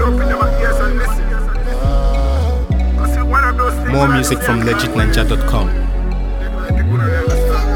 open them ears and listen. I see one of those things More that I music say, from I can't legitninja.com. believe People don't understand.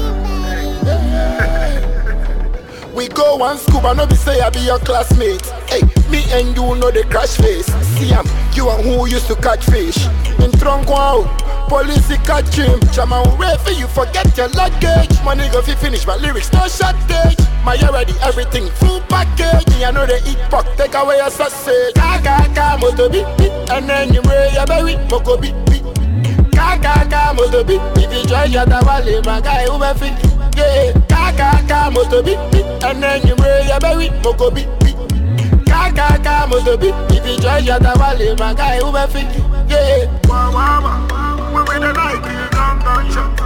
We go one scuba, no be say I be your classmate. Hey, me and you know the crash face. See am, you and who used to catch fish. In trunk wow, police catch him. Chama for you forget your luggage. Money go fi finish my lyrics, no shortage. My already everything full package. Me I know they eat pork, take away your sausage. Ka ka ka moto beep beep, and then you wear your berry, moko beep beep. Kaka moto beat If you try shut up wale my guy who be fit Yeah Kaka moto beat And then you wear your berry Moko beat beat Kaka moto beat If you try shut up wale my guy who be fit Yeah Wow, wow, wow. We with the Nike gun gunshot.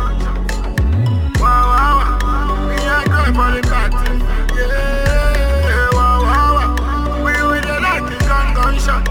Wow, wow, wow. We ain't going for the party. Yeah, wow, wow, wow. We with the Nike gun gunshot.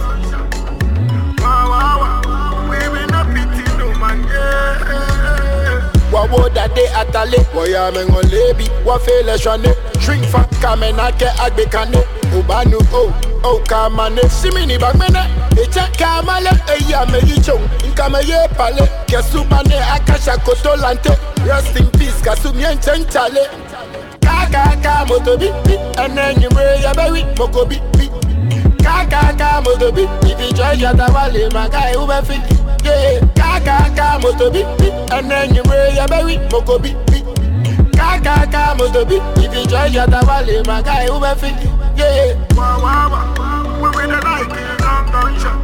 Wow, wow, wow. We will not pity no man. Yeah. Wawo dade atale Woya mengo lebi Wafele shwane Shrink fa kamena ke agbe kane Ubanu oh Oh kamane Simini bagmene Eche kamale Eya me yichong Inkame ye pale Kesumane akasha koto lante Rest in peace Kasumien chenchale Kaka ka moto bi bi Ene nyumre ya bewi Moko bi bi Kaka ka moto bi If you try shata wale My guy who be fit Yeah Kaka ka moto bi bi Ene nyumre ya bewi Moko bi bi Kaka ka moto bi If you try shata wale My guy who be fit Yeah Wow, wow, wow. We with the Nike gun gunshot.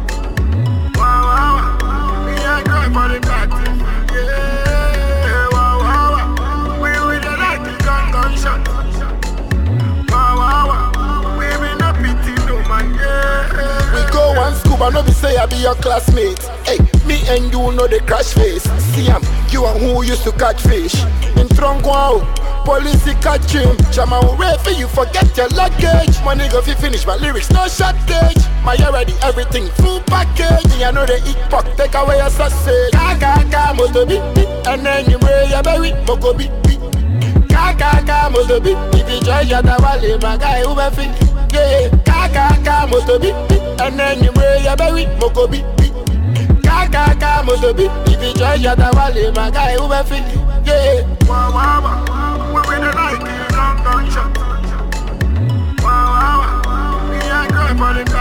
Wow, wow, wow. We ain't going for the party. Yeah, wow, wow, wow. We with the Nike gun gunshot. Wow, wow, wow. We will not pity no man. Yeah. We go one scuba, no be say I be your classmate. Hey, me and you know the crash face. See am, you and who used to catch fish. In trunk wow, police catch him. Chama for you forget your luggage. Money go fi finish my lyrics, no shortage. My already everything full package. Me I know they eat pork, take away your sausage. Kaka ka moto beep beep, and then you wear your berry, moko beep beep. Kaka moto beat If you try shut up wale my guy who be fit Yeah Kaka moto beat And then you wear your berry Moko beat beat Kaka moto beat If you try shut up wale my guy who be fit Yeah Wow, wow, wow. We with the Nike gun gunshot. Wow, wow, wow. We ain't going for the